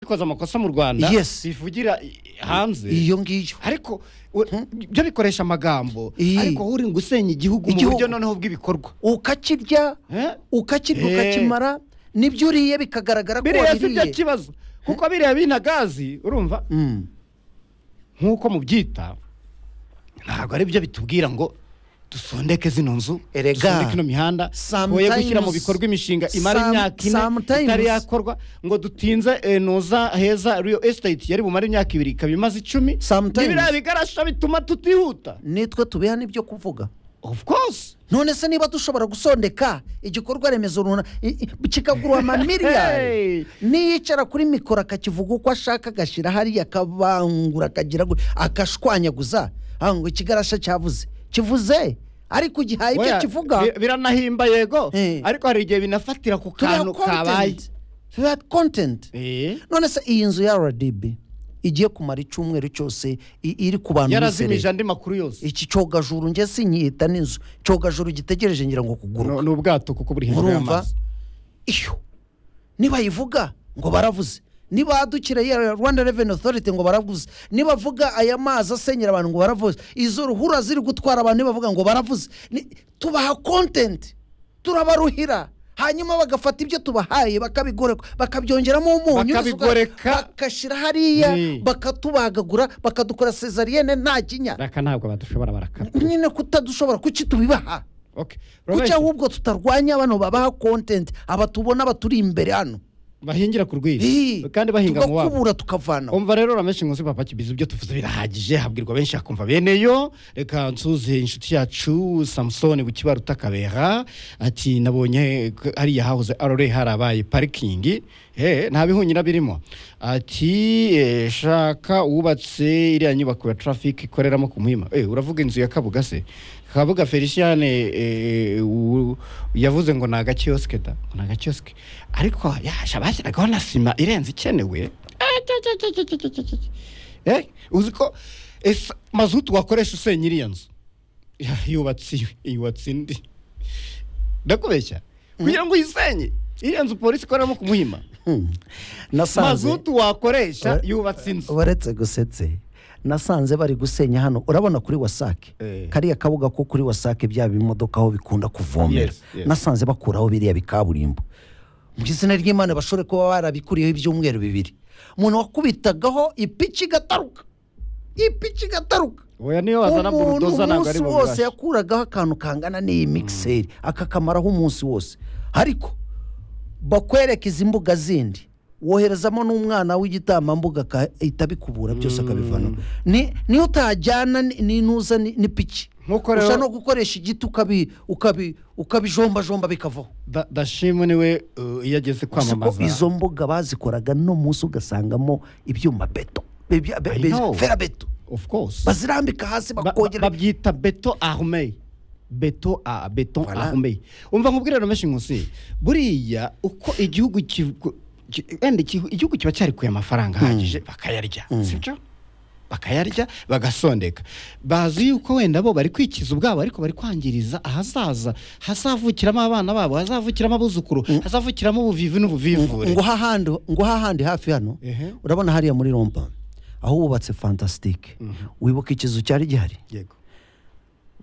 bikoze amakosa mu rwanda Yes. bivugira hanze iyo ngiyo ariko u- byo bikoresha amagambo Iyi. ariko wowe uri ngo usenya igihugu mu Igihugu. buryo noneho bw'ibikorwa ukakirya Eh? ukakirya Eh. ukakimara n'ibyo uriye bikagaragara ko biriya si byo wabiriye kibazo kuko biriya binagazi urumva Mm. nk'uko mubyita ntabwo ari byo bitubwira ngo dusondeke zino nzu Erega, dusondeke ino mihanda twoye gushyira mu sometimes- bikorwa imishinga imara some- imyaka ine sometimes- itari yakorwa ngo dutinze eh, noza heza real estate yari bumare imyaka ibiri ikaba imaze icumi Sometimes- ibiriya bigarasha bituma tutihuta nitwe tubiha n'ibyo kuvuga of course none se niba dushobora gusondeka igikorwa remezo runaka i- i- kikagurwa Hey. amamiliyari niyicara kuri mikoro akakivuga uko ashaka agashyira hariya akabangura akagira gu- akashwanyaguza Ah, ngo ikigarasha cyavuze kivuze ariko igihaye icyo Oya, kivuga bi- biranahimba yego Eh. ariko hari igihe binafatira ku turiya kantu kabaye kontenti turiya kontenti Eh. none se iyi nzu ya rdb igiye kumara icyumweru cyose i- iri ku bantu yarazimije b'isere andi makuru yose iki cyogajuru njye sinyita n'inzu cyogajuru gitegereje ngira ngo kuguruka No- ni ubwato kuko buri hejuru murumva y'amazi iyo nibayivuga ngo baravuze nibadukira ya rwanda reveni otoriti ngo baravuze nibavuga aya mazi asenyera abantu ngo baravuze izo ruhurura ziri gutwara abantu nibavuga ngo baravuze Ni- tubaha kontenti turabaruhira hanyuma bagafata ibyo tubahaye bakabigoreka bakabyongeramo umunyu Bakabigoreka. bakashyira hariya Ni. bakatubagagura bakadukora sezariyene nta kinya raka ntabwo badushobora barakara nyine kutadushobora kuki tubibaha Okay. kuki Robert, ahubwo tutarwanya bano babaha kontenti aba tubona baturi imbere hano bahingira ku rwiri Ii, kandi bahinga mu wabo tugakubura tukavanaho umva rero uramenshi ngo papa kibizi ibyo tuvuze birahagije habwirwa benshi hakumva bene yo reka nsuze inshuti yacu samusoni bukibaru takabera ati nabonye k- hariya hahoze arore harabaye parikingi eh, nta bihunyira birimo ati eh, shaka uwubatse iriya nyubako ya traffic ikoreramo ku muhima eh, uravuga inzu ya kabuga se kabuga feliciane eh, u- yavuze ngo ni agakiyosike da ngo ni agakiyosike ariko yasha bashyiragaho na sima irenze ikenewe Eh, uzi ko ese mazutu wakoresha usenya iriya nzu Ya, yubatse iyo, yubatse indi ndakubeshya kugira ngo uyisenye iriya nzu polisi ikoreramo ku muhima nasanze mazutu wakoresha Eh. yubatse inzu baretse gusetse nasanze bari gusenya hano urabona kuri wasake Eh. kariya kabuga ko kuri wasake bya bimodoka aho bikunda kuvomera Yes, yes. nasanze bakuraho biriya bikaburimbo mu izina ry'imana bashobore kuba barabikuriyeho ibyumweru bibiri umuntu wakubitagaho ipiki igataruka ipiki igataruka oya niyo wazana burudoza ntabwo ari umunsi wose bubasha yakuragaho akantu kangana n'iyi mikiseri akakamaraho umunsi wose ariko bakwereka izi mbuga zindi woherezamo n'umwana w'igitambambuga akahita abikubura byose akabivanaho Ni- niyo utajyana ni- n'intuza ni- n'ipiki Nkuko rero- ushobora no gukoresha igiti ukabi- ukabi- ukabijomba bikavaho Da- dashimwe niwe uh, iyo ageze Gusa uko kwamamaza izo mbuga bazikoraga no munsi ugasangamo ibyuma beto Ibya- be- I be- know. ferabeto of course bazirambika hasi Ba- ba- bakongera babyita beto arme beto a beton Voilà. arme umva nkubwire rero menshi nkusi buriya uko igihugu ki- ki- wenda igihu- igihugu kiba cyarikuye amafaranga ahagije bakayarya sibyo bakayarya bagasondeka bazi yuko wenda bo bari kwikiza ubwabo ariko bari kwangiriza ahazaza hazavukiramo abana babo hazavukiramo abuzukuru hazavukiramo ubuvivi n'ubuvivure ngo hahandi ngo hahandi hafi hano Ehe. urabona hariya muri rompa aho wubatse fantasitike wibuka ikizu cyari gihari yego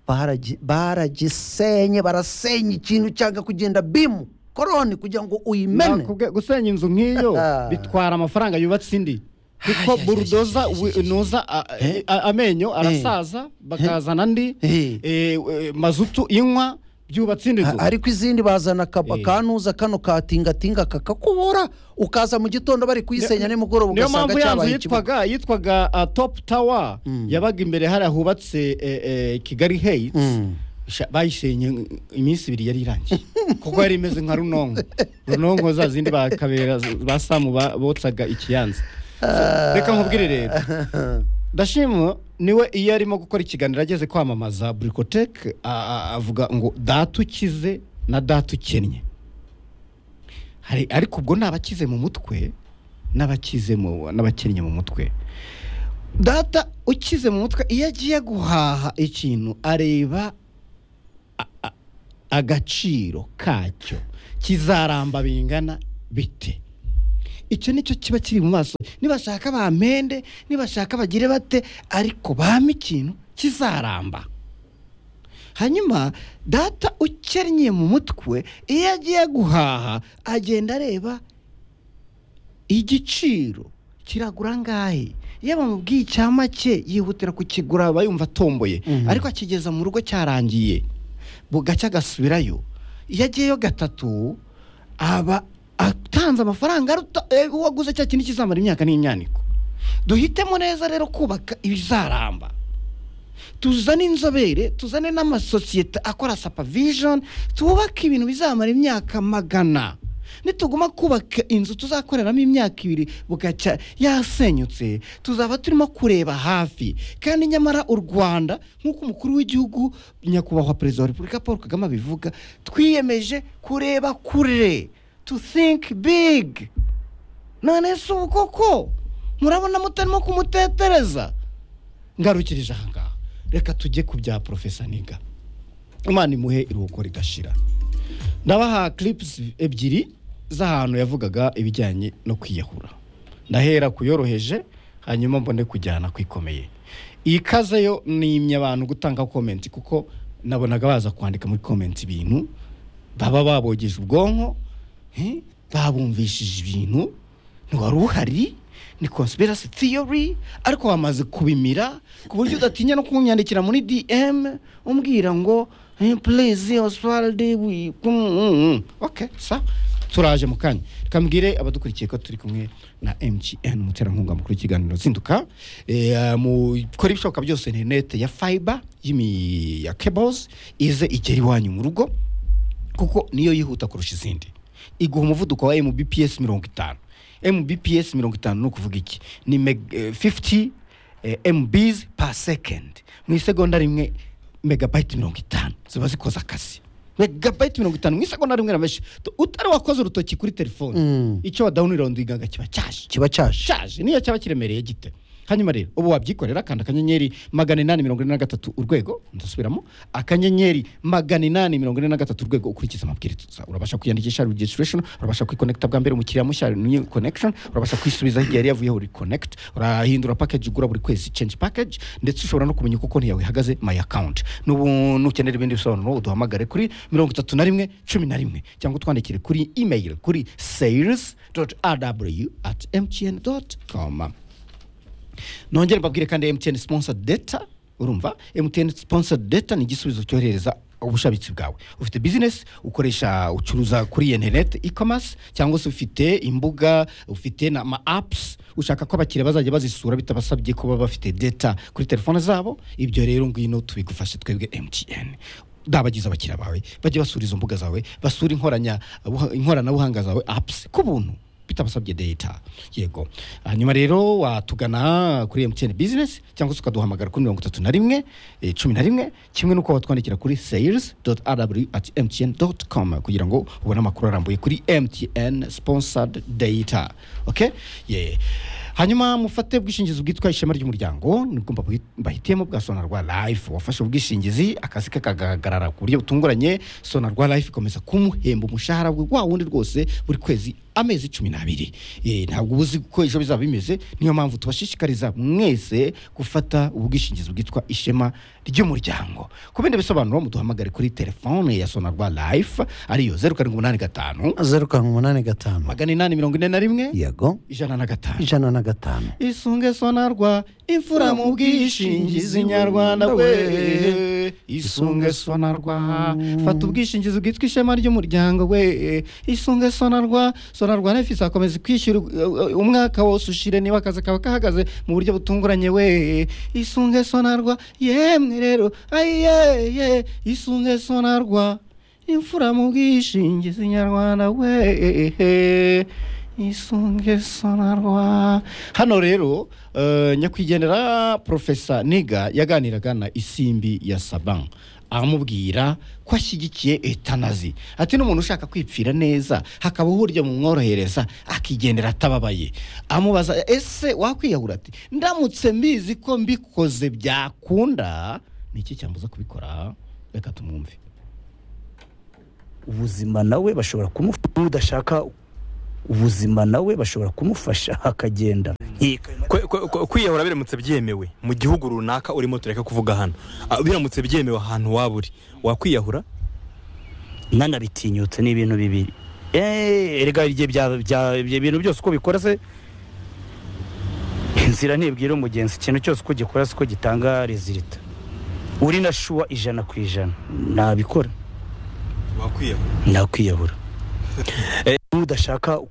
baragi- baragisenye barasenya ikintu cyanga kugenda bimu koroni kugira ngo uyimene Nakubwiye, gusenya inzu nk'iyo Ah. bitwara amafaranga yubatse indi Ay, kuko ay, ay, burudoza ay, ay, wi- ay, ay. nuza a- Eh? a- amenyo arasaza bakazana andi Eh. eh, eh, mazutu inywa byubatse indi nzu A- ariko izindi bazana akaba Eh. kanuza kano katingatinga kakakubura ukaza mu gitondo bari kuyisenya nimugoroba niyo ugasanga mpamvu ya nzu cyabaye ikibuga yitwaga yitwaga uh, top tower yabaga imbere hariya hubatse eh, eh, kigali heights Mm. Sha- bayisenye iminsi ibiri yari irangiye kuko yari imeze nka runonko runonko za zindi bakabera ba samu ba- botsaga ikiyanza So, reka nkubwire rero ndashima niwe iyo arimo gukora ikiganiro ageze kwamamaza burikoteke avuga ngo data ukize na data ukennye Hari- ariko ubwo ni abakize mu mutwe n'abakize mu n'abakennye mu mutwe data ukize mu mutwe iyo agiye guhaha ikintu areba a- a- agaciro kacyo kizaramba bingana bite icyo nicyo kiba kiri mu maso nibashaka bamende nibashaka bagire bate ariko bame ikintu kizaramba hanyuma data ukennye mu mutwe iyo agiye guhaha agenda areba igiciro kiragura angahe iyo bamubwiye icya make yihutira kukigura aba yumva atomboye Mhm. ariko akigeza mu rugo cyarangiye bugacya agasubirayo iyo agiyeyo gatatu aba atanze amafaranga aruta eh, uwo aguze cya kintu kizamara imyaka n'imyaniko duhitemo neza rero kubaka ibizaramba tuzane inzobere tuzane n'amasosiyete akora supervision twubake ibintu bizamara imyaka magana nituguma kubaka inzu tuzakoreramo imyaka ibiri bugacya yasenyutse tuzaba turimo kureba hafi kandi nyamara u rwanda nk'uko umukuru w'igihugu nyakubahwa perezida wa repubulika paul kagame abivuga twiyemeje kureba kure to think big none se ubu koko murabona mutarimo kumutetereza ngarukirije aha ngaha reka tujye ku bya porofesa niga imana imuhe iruhuko ridashira ndabaha clips ebyiri z'ahantu yavugaga ibijyanye no kwiyahura ndahera ku yoroheje hanyuma mbone kujyana ku ikomeye iyi kaze yo nimye abantu gutanga komenti kuko nabonaga baza kwandika muri komenti ibintu baba babogeje ubwonko eh, babumvishije ibintu ntiwari uhari ni conspiracy theory ariko wamaze kubimira ku buryo udatinya no kunyandikira muri dm umbwira ngo "Eh, please oswald we mm, mm." okay sa turaje mu kanya kambwire abadukurikiye ko turi kumwe na mgn umuterankunga mukuru w'ikiganiro zinduka Eh, mukora ibishoboka byose interinete ya fiber y'imi ya cables ize igera iwanyu mu rugo kuko niyo yihuta kurusha izindi iguha umuvuduko wa mbps mirongo itanu mbps mirongo itanu ni ukuvuga iki ni meg- eh, 50 eh, mbs per second mu isegonda rimwe megabayiti mirongo itanu ziba zikoze akazi megabayiti mirongo itanu mu isegonda rimwe na menshi Tu- utari wakoze urutoki kuri telefone Mm. icyo wadawunirodingaga kiba cyaje kiba cyaje gishaje niyo cyaba kiremereye gite hanyuma rero ubu wabyikorera kanda akanyenyeri magana inani mirongo ine na gatatu urwego ndasubiramo akanyenyeri magana inani mirongo ine na gatatu urwego ukurikiza amabwiriza urabasha kwiyandikisha registration urabasha kwikonekita bwa mbere umukiriya mushya new connection urabasha kwisubizaho igihe yari yavuyeho reconnect urahindura package ugura buri kwezi change package ndetse ushobora no kumenya uko konti yawe ihagaze my account n'ubu nukenera ibindi bisobanuro uduhamagare kuri mirongo itatu na rimwe cumi na rimwe cyangwa utwandikire kuri email kuri sales rw at mtn com nongere mbabwire kandi mtn sponsor data urumva mtn sponsor data ni igisubizo cyohereza ubushabitsi bwawe ufite business ukoresha ucuruza kuri internet e-commerce cyangwa se ufite imbuga ufite na ama apps ushaka ko abakiriya bazajya bazisura bitabasabye kuba bafite data kuri telefone zabo ibyo rero ngwino tubigufashe twebwe mtn dabagize abakiriya bawe bajye basura izo mbuga zawe basura inkoranya inkoranabuhanga zawe apps ku buntu bitabasabye data yego hanyuma rero watugana kuri mtn business cyangwa se ukaduhamagara kuri mirongo itatu na rimwe eh, cumi na rimwe kimwe n'uko watwandikira kuri sales rw at mtn com kugira ngo ubone amakuru arambuye kuri mtn sponsored data okay yeah. hanyuma mufate ubwishingizi bwitwa ishema ry'umuryango nibwo mbabuhi- mbahitiyemo bwa sonarwa life wafashe ubwishingizi akazi ke kagahagarara ku buryo butunguranye sonarwa life ikomeza kumuhemba umushahara we wa wundi rwose buri kwezi amezi cumi n'abiri Eh, ntabwo uba uzi uko ejo bizaba bimeze niyo mpamvu tubashishikariza mwese gufata ubwishingizi bwitwa ishema ry'umuryango ku bindi bisobanuro muduhamagare kuri telefone ya sonarwa life ariyo zeru karindwi umunani gatanu zeru karindwi umunani gatanu magana inani mirongo ine na rimwe yego ijana na gatanu ijana na gatanu isunge sonarwa imfura mu bwishingizi nyarwanda we isunge sonarwa fata ubwishingizi bwitwa ishema ry'umuryango we isunge sonarwa sonarwa nayo ifite akomeza kwishyura uh, uh, umwaka wose ushire niba akazi kaba kahagaze mu buryo butunguranye we isunge sonarwa yemwe rero ayiye isunge sonarwa imfura mu bwishingizi nyarwanda we isunge sonarwa hano rero eh, nyakwigendera profesa niga yaganiraga na isimbi ya saban amubwira ko ashyigikiye etanazi ati n'umuntu ushaka kwipfira neza hakaba uburyo bumworohereza akigendera atababaye amubaza ese wakwiyahura ati ndamutse mbizi ko mbikoze byakunda ni iki cyambuza kubikora reka tumwumve ubuzima nawe bashobora kumufata udashaka ubuzima nawe bashobora kumufasha hakagenda nk'iyi- Kwe- kwe- kwe- kwiyahura biramutse byemewe mu gihugu runaka urimo tureka kuvuga hano Ah, biramutse byemewe ahantu waba uri wakwiyahura nanabitinyutse ni ibintu bibiri eee erega ibyo bya- bya- ibyo bintu byose uko bikora se inzira ntibwira umugenzi ikintu cyose uko gikora si ko gitanga rezilita uri na shuwa ijana ku ijana nabikora wakwiyahura nakwiyahura Eh, udashaka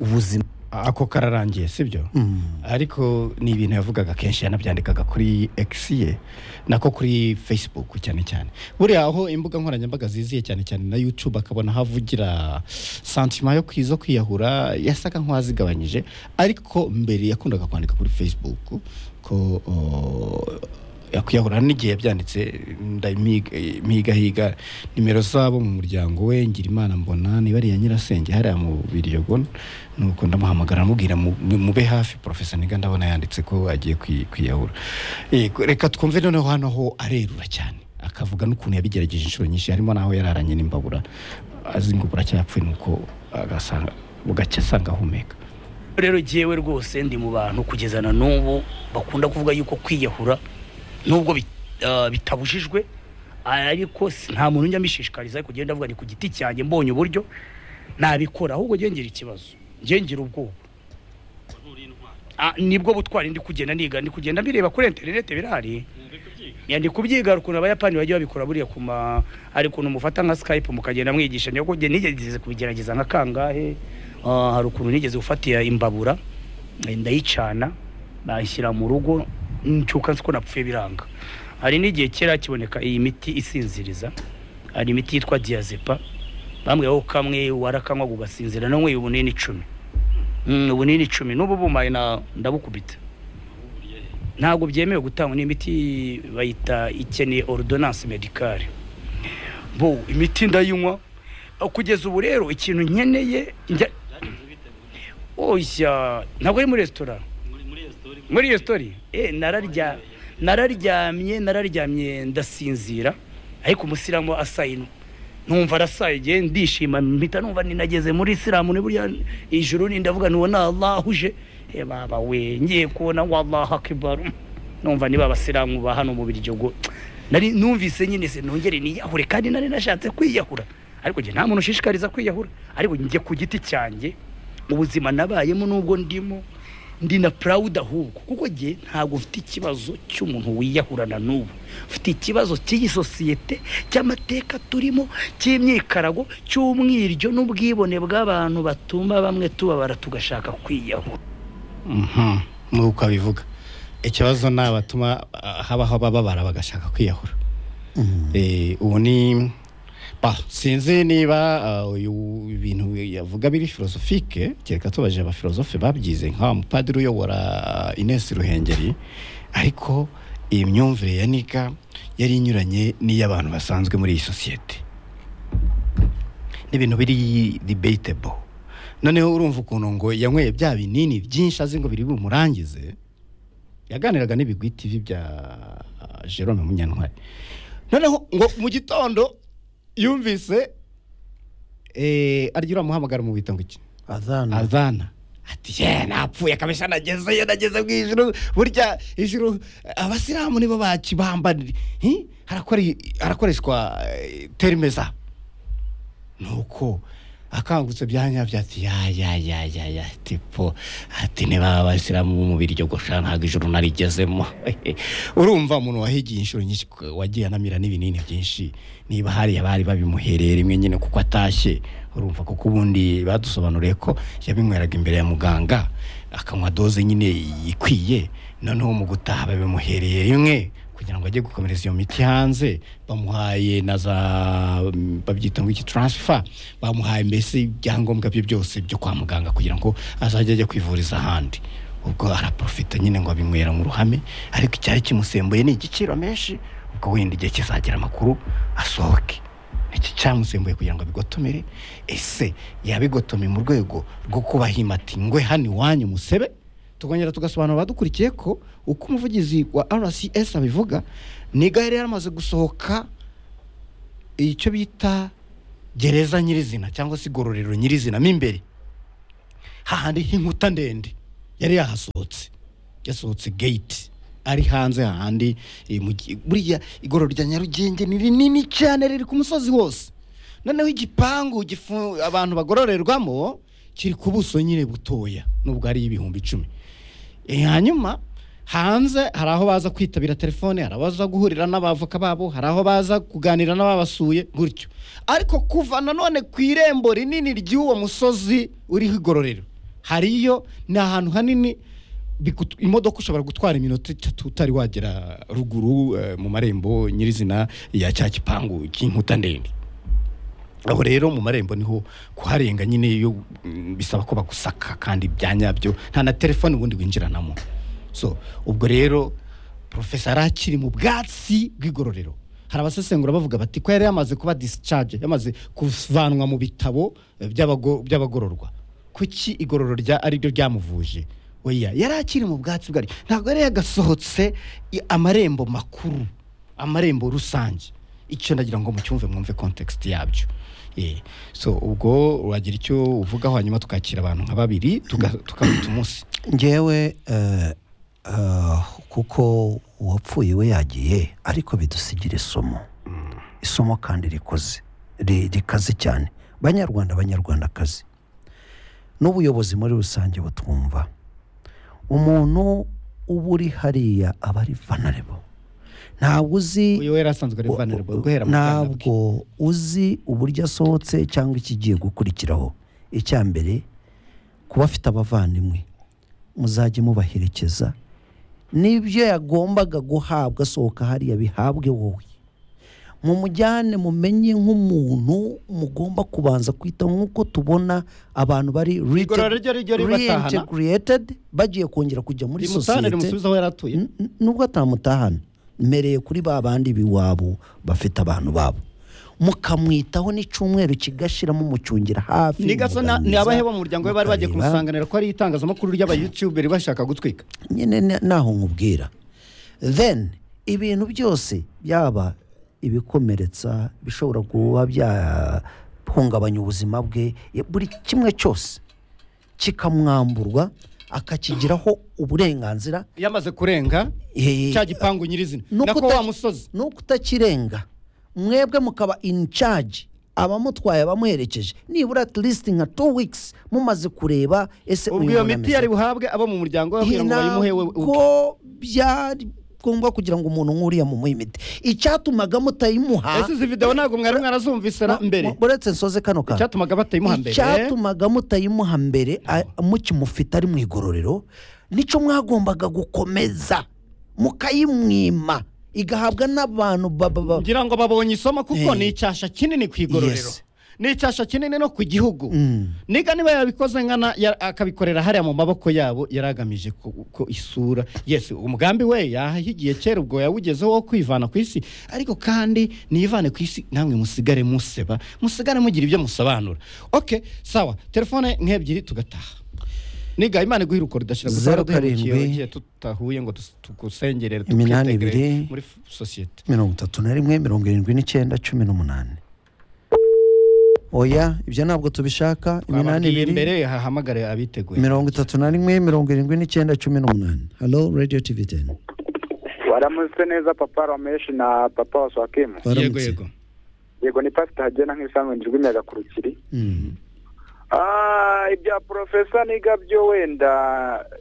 ubuzima ako kararangiye sibyo ariko ni ibintu yavugaga kenshi yanabyandikaga kuri X ye nako kuri facebook cyane cyane buriya aho imbuga nkoranyambaga ziziye cyane cyane na youtube akabona havugira santima yo kwizo kwiyahura yasaga nk'uwazigabanyije ariko mbere yakundaga kwandika kuri facebook ko o, yakwiyahura n'igihe yabyanditse ndamigahiga nimero zabo mu muryango we ngira imana mbona nibariya nyirasenge hariya mu biryogo nuko ndamuhamagara mubwira mube hafi porofesa niga ndabona yanditse ko agiye kwi- kwiyahura Yego, reka twumve noneho hano aho arerura cyane akavuga n'ukuntu yabigerageje inshuro nyinshi harimo n'aho yararanye n'imbabura azinga ubu aracyapfuye nuko agasanga bugacya asanga ahumeka rero jyewe rwose ndi mu bantu kugeza na n'ubu bakunda kuvuga yuko kwiyahura nubwo bi- ah, bitabujijwe ariko si- nta muntu njya mbishishikariza ariko njyewe ndavuga ni ku giti cyanjye mbonye uburyo nabikora ahubwo njye ngira ikibazo njye ngira ubwoba Ah, nibwo butwari ndi kugenda niga ndi kugenda mbireba kuri interineti birahari Ya, ndi kubyiga ukuntu abayapani bajya babikora buriya ku ma hari ukuntu mufata nka skype mukagenda mwigisha niyo kujya nigeze kubigerageza nka kangahe Ah, hari ukuntu nigeze gufatiya imbabura eh, ndayicana bashyira mu rugo ncyuka nzi ko napfuye biranga hari n'igihe kera kiboneka iyi miti isinziriza hari imiti yitwa diyazepa bambwira ko kamwe warakanywa ugasinzira nanyweye ubunini icumi Mm, ubunini icumi n'ubu bumaye na ndabukubita ntabwo byemewe gutangwa n'imiti bayita ikeneye ordonance medicale bo imiti ndayinywa kugeza ubu rero ikintu nkeneye njya oya ntabwo ari muri resitora muri resitora eh nararya nararyamye nararyamye ndasinzira ariko umusiramu asayino numva arasaye igihe ndishima mpita numva ninageze muri isilamu ni burya ijuru ni ndavuga nubona allahuje eh baba we ngiye kubona wallahu akbar numva niba abasilamu ba hano mu biryogo nari numvise nyine se nongere niyahure kandi nari nashatse kwiyahura ariko njye nta muntu ushishikariza kwiyahura ariko njye ku giti cyanjye ubuzima nabayemo nubwo ndimo ndi na proud ahubwo kuko njye ntabwo mfite ikibazo cy'umuntu wiyahurana n'ubu mfite ikibazo cy'iyi sosiyete cy'amateka turimo cy'imyikarago cy'umwiryo n'ubwibone bw'abantu batuma bamwe tubabara tugashaka kwiyahura Mhm, nuko abivuga ikibazo ni abatuma ah, habaho abababara bagashaka kwiyahura Eh, ubu ni Bah, sinzi niba ah, uyu ibintu yavuga biri filosofike kereka tubaje abafilosofe babyize nka mupadiri uyobora ah, Ines Ruhengeri ariko iyi myumvire ya Nika yari inyuranye n'iy'abantu basanzwe muri iyi sosiyete n'ibintu biri debatable noneho urumva ukuntu ngo yanyweye bya binini byinshi azi ngo biri bumurangize yaganiraga n'ibigwi TV bya ah, Jerome Munyantwari noneho ngo mu gitondo yumvise eh, arya uramuhamagara mu ngo iki adhana azana ati ye napfuye kabisa nagezeyo nageze mu ijuru burya ijuru abasilamu nibo bakibambanira Hi? Harakore- harakoreshwa eh, terime zabo nuko akangutse byanyabyo ati ya ya ya ya ya tipo ati niba abasilamu bo mu biryo gusha ntabwo ijuru narigezemo urumva umuntu wahigiye inshuro nyinshi ku- wagiye anamira n'ibinini byinshi niba hariya bari babimuhereye rimwe nyine kuko atashye urumva kuko ubundi badusobanuriye ko yabinyweraga imbere ya muganga akanywa doze nyine ikwiye noneho mu gutaha babimuhereye rimwe kugira ngo ajye gukomereza iyo miti hanze bamuhaye na za mm, babyita ngo iki taransifa bamuhaye mbese ibyangombwa bye byose byo kwa muganga kugira ngo azajye ajya kwivuriza ahandi ubwo araprofita nyine ngo abinywera mu ruhame ariko icyari kimusembuye ni igiciro menshi ubwo wenda igihe kizagira amakuru asohoke iki cyamusembuye kugira ngo abigotomere ese yabigotomeye mu rwego rwo kubahima ati ngwe hano iwanyu musebe tukongera tugasobanura abadukurikiye ko uko umuvugizi wa rcs abivuga ni gare yaramaze gusohoka icyo bita gereza nyirizina cyangwa se igororero nyirizina mo imbere hahandi h'inkuta ndende yari yahasohotse yasohotse gate ari hanze hahandi eh, mu gi- buriya igorora rya nyarugenge ni rinini cyane riri ku musozi wose noneho igipangu gifu- abantu bagororerwamo kiri ku buso nyine butoya nubwo ari ibihumbi icumi Eh, hanyuma hanze hari aho baza kwitabira telefone hari abaza guhurira n'abavoka babo hari aho baza kuganira n'ababasuye gutyo ariko kuva nanone ku irembo rinini ry'uwo musozi uriho igororero hariyo ni ahantu hanini bigut- imodoka ushobora gutwara iminota itatu utari wagera ruguru eh, mu marembo nyirizina ya cya gipangu cy'inkuta ndende aho rero mu marembo niho kuharenga nyine iyo mm, bisaba ko bagusaka kandi bya nyabyo nta na telefone ubundi winjiranamo so ubwo rero profesa yari akiri mu bwatsi bw'igororero hari abasesengura bavuga bati ko yari yamaze kuba discharge yamaze kuvanwa mu bitabo eh, by'abago- by'abagororwa kuki igororo rya ari ryo ryamuvuje oya yari akiri mu bwatsi bwari ntabwo yari yagasohotse i- amarembo makuru amarembo rusange icyo ndagira ngo mucyumve mwumve context yabyo Eh, so ubwo wagira icyo uvugaho hanyuma tukakira abantu nka babiri tuga- tugafata umunsi ngewe eh, eh, kuko uwapfuye we yagiye ariko bidusigira isomo isomo kandi rikoze ri- rikaze cyane banyarwanda banyarwandakazi n'ubuyobozi muri rusange butwumva umuntu uba uri hariya aba ari vanarebo ntabwo uzi uyu we yari asanzwe ari vulnerable guhera mu bwana bwe ntabwo uzi uburyo asohotse cyangwa ikigiye gukurikiraho icya mbere kuba afite abavandimwe muzajye mubaherekeza n'ibyo yagombaga guhabwa asohoka hariya bihabwe wowe mumujyane mumenye nk'umuntu mugomba kubanza kwita nk'uko tubona abantu bari Igorora ryo rijya ribatahana. reintegrated bagiye kongera kujya muri rimusane sosiyete rimusubize aho yari atuye N- n- nubwo atamutahana mmereye kuri ba bandi b'iwabo bafite abantu babo mukamwitaho n'icyumweru kigashiramo umucungira hafi ni gaso na- ni mukaganiriza, abahe bo mu muryango we bari bagiye mukareba. kumusanganira ko ari itangazamakuru ry'abayutuberi bashaka gutwika nyine na- naho nkubwira then ibintu byose byaba ibikomeretsa bishobora kuba byahungabanya ubuzima bwe buri kimwe cyose kikamwamburwa akakigiraho uburenganzira yamaze kurenga Eh, cya gipangu nyirizina Nuko nako uta- wa musozi nuko utakirenga mwebwe mukaba in charge abamutwaye abamuherekeje nibura at least nka two weeks mumaze kureba ese uyu ubwo iyo muntu miti ameze yari buhabwe abo mu muryango we kugira ngo bayimuhe we we- ntabwo byari ngombwa kugira ngo umuntu nk'uriya mumuhe imiti icyatumaga mutayimuha ese izi video ntabwo mwari mwarazumvise na- mbere uretse nsoze kano kantu icyatumaga batayimuha mbere icyatumaga mutayimuha mbere a- mukimufite ari mu igororero nicyo mwagombaga gukomeza mukayimwima igahabwa n'abantu ba- ba- ba- ngira ngo babonye isomo kuko Eh. ni icyasha kinini ku igororero Yes. ni icyasha kinini no ku gihugu Mm. niga niba yabikoze nkana ya- akabikorera hariya mu maboko yabo yari agamije ko ko isura yes umugambi we yahigiye kera ubwo yawugezeho wo kwivana ku isi ariko kandi nivane ku isi namwe musigare museba musigare mugira ibyo musobanura ok sawa telefone nk'ebyiri tugataha niga imana iguhe urukundo udashyira gusa Zeru waraduhemukiye, karindwi. wagiye tutahuye ngo tus- tugusengerere Iminani tukwitegere ibiri. muri f- sosiyete mirongo itatu na rimwe mirongo irindwi n'icyenda cumi n'umunani oya ibyo ntabwo tubishaka iminani ababwiye ibiri mbere hahamagare abiteguye mirongo itatu na rimwe mirongo irindwi n'icyenda cumi n'umunani halo radiyo tivi teni waramutse neza papa rameshi na papa wa swakimu yego baramutse yego yego ni pasita hagenda nk'ibisanzwe ndijwi imiyaga ku rukiri Mm. Ah, ibya porofesa niga byo wenda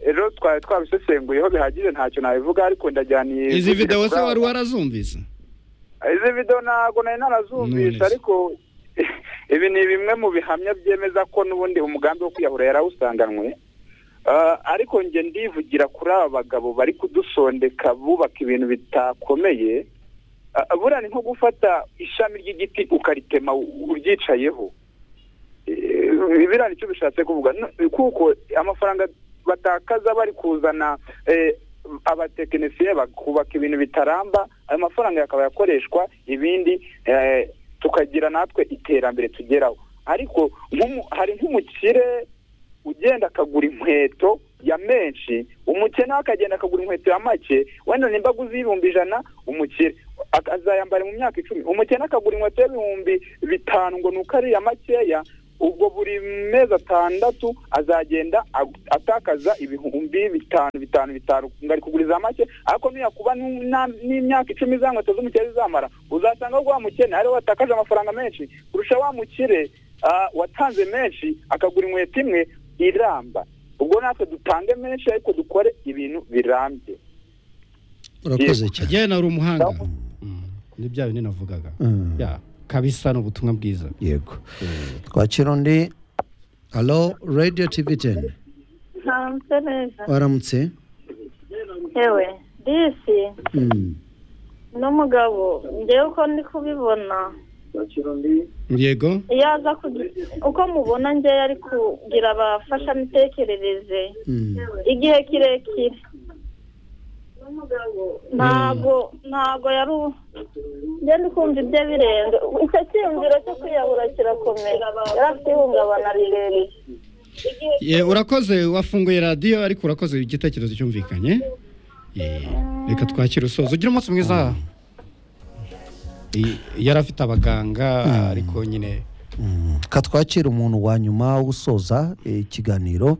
rero twari twabisesenguyeho bihagije ntacyo nabivuga ariko ndajyaniye izi gushyira video se kuri wari aba- warazumvise izi video ntabwo nari narazumvise None se. ariko ibi ni bimwe mu bihamya byemeza ko n'ubundi umugambi wo kwiyahura yarawusanganwe Ah, ariko njye ndivugira kuri aba bagabo bari kudusondeka bubaka ibintu bitakomeye Ah, buriya ni nko gufata ishami ry'igiti ukaritema u- uryicayeho Eh, biriya nicyo bishatse kuvuga N- kuko amafaranga batakaza bari kuzana eh, abatekinisiye bakubaka ibintu bitaramba ayo mafaranga yakaba yakoreshwa ibindi eh, tukagira natwe iterambere tugeraho ariko nk'umu- hari nk'umukire ugenda akagura inkweto ya menshi umukene we akagenda akagura inkweto ya make wenda nimba aguze y'ibihumbi ijana umukire ak- azayambara mu myaka icumi umukene akagura inkweto y'ibihumbi bitanu ngo ni uko ari iya makeya ubwo buri mezi atandatu azagenda agu- atakaza ibihumbi bitanu bitanu bitanu ngari kuguriza make ariko niyakuba n'u- na- n'imyaka icumi za nkweto z'umukire zizamara uzasanga wa mukene ariwe watakaje amafaranga menshi kurusha wa mukire ah, watanze menshi akagura inkweto imwe iramba ubwo natwe dutange menshi ariko dukore ibintu birambye urakoze cyane kagena uri umuhanga Mm. ni bya bindi navugaga Mm. Ya, kabisa ni ubutumwa bwiza yego twakira undi alo radiyo tivi teni ntamutse neza waramutse yewe disi Mm. n'umugabo njyewe uko ndi kubibona yego iyo aza kugi- uko mubona njyewe ari kugira abafashamitekerereze Mm. igihe kirekire ntago ntago yari u- njye ndi kumva ibye birenze icyo cyiyumviro cyo kwiyahura kirakomeye yari afite ihungabana rirerire Ye, urakoze wafunguye radiyo ariko urakoze igitekerezo cyumvikanye Ye, reka twakire usoza ugira umunsi mwiza I- yari afite abaganga ariko nyine katwakira umuntu wa nyuma wo gusoza eh, ikiganiro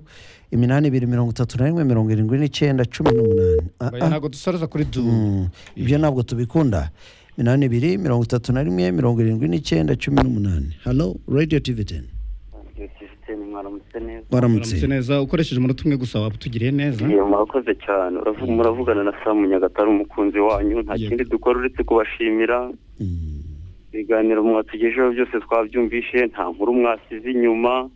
iminani ibiri mirongo itatu na rimwe mirongo irindwi n'icyenda cumi n'umunani Ah, oya, ah. ntabwo dusoreza kuri du Mm, ibyo ntabwo tubikunda iminani ibiri mirongo itatu na rimwe mirongo irindwi n'icyenda cumi n'umunani halo radiyo tivi teni Gisiteni mwaramutse neza waramutse uramutse neza ukoresheje umunota umwe gusa waba utugiriye neza Iyo, murakoze cyane Uravu- muravugana na Samu Nyagatare umukunzi wanyu nta Yego. kindi dukora uretse kubashimira Mm, ibiganiro mwatugejeho byose twabyumvishe nta nkuru mwasize inyuma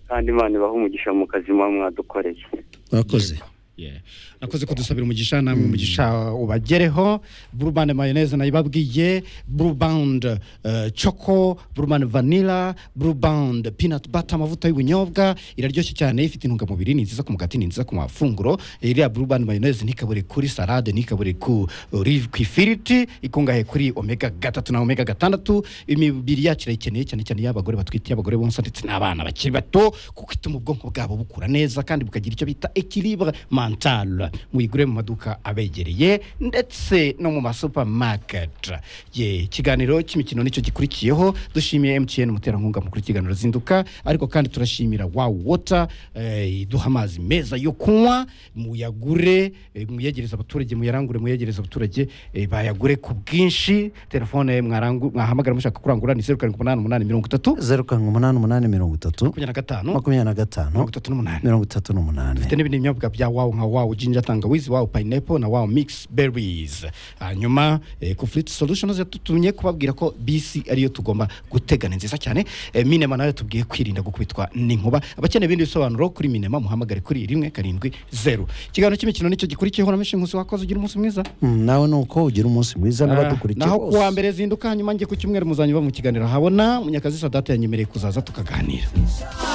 kandi imana ibaha umugisha mu kazi muba mwadukoreye urakoze Yeah. nakoze kudusabira umugisha namwe umugisha ubagereho burubande mayoneze nayibabwiye burubande uh, choco burubande vanilla burubande peanut butter amavuta y'ubunyobwa iraryoshye cyane ifite intungamubiri ni nziza ku mugati ni nziza ku mafunguro iriya burubande mayoneze ntikabure kuri salade ntikabure ku rive ku ifiriti ikungahaye kuri omega gatatu na omega gatandatu imibiri yacu irayikeneye cyane cyane y'abagore batwite y'abagore bonsa ndetse n'abana bakiri bato kuko ituma ubwonko bwabo bukura neza kandi bukagira icyo bita equilibre mental muyigure mu maduka abegereye ndetse no mu masupamaketi ye ikiganiro cy'imikino nicyo gikurikiyeho dushimiye MTN umuterankunga mukuru w'ikiganiro zinduka ariko kandi turashimira wow water eh, iduha amazi meza yo kunywa muyagure eh, muyegereze abaturage muyarangure muyegereze abaturage eh, bayagure ku bwinshi telefone mwarangu- mwahamagara mushaka kurangura ni zeru karindwi umunani umunani mirongo itatu zeru karindwi umunani umunani mirongo itatu makumyabiri na gatanu makumyabiri na gatanu mirongo itatu n'umunani mirongo itatu n'umunani dufite n'ibindi binyobwa bya wawu nka wawu jinja tangawizi wawu pineapple na wawu mix berries hanyuma eh, ku flit solutions yatutumye kubabwira ko bisi ariyo tugomba gutega ni nziza cyane eh, minema nayo tubwiye kwirinda gukubitwa n'inkuba abakeneye ibindi bisobanuro kuri minema muhamagare kuri rimwe karindwi zeru ikiganiro cy'imikino nicyo gikurikiyeho na menshi nkusi wakoze ugira umunsi mwiza Mm, nawe ni uko ugira umunsi mwiza n'abadukurikiye naho bose. kuwa mbere zinduka hanyuma njye ku cyumweru muzanyuba mu kiganiro habona munyakazi sadate yanyemereye kuzaza tukaganira